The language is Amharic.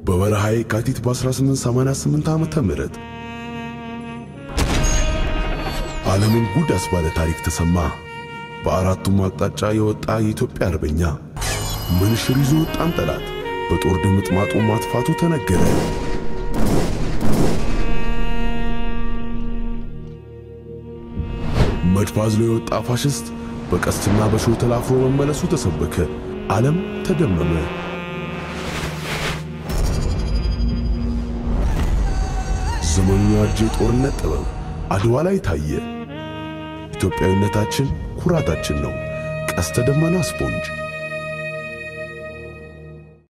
በበረሃ የካቲት በ1888 ዓመተ ምህረት ዓለምን ጉድ አስባለ ታሪክ ተሰማ። በአራቱም አቅጣጫ የወጣ የኢትዮጵያ አርበኛ ምንሽር ይዞ ወጣን ጠላት በጦር ድምጥማጡ ማጥፋቱ ተነገረ። መድፍ አዝሎ የወጣ ፋሽስት በቀስትና በሾህ ተላፍሮ መመለሱ ተሰበከ። ዓለም ተደመመ። ዘመኑ ያጀ የጦርነት ጥበብ አድዋ ላይ ታየ። ኢትዮጵያዊነታችን ኩራታችን ነው። ቀስተ ደመና ስፖንጅ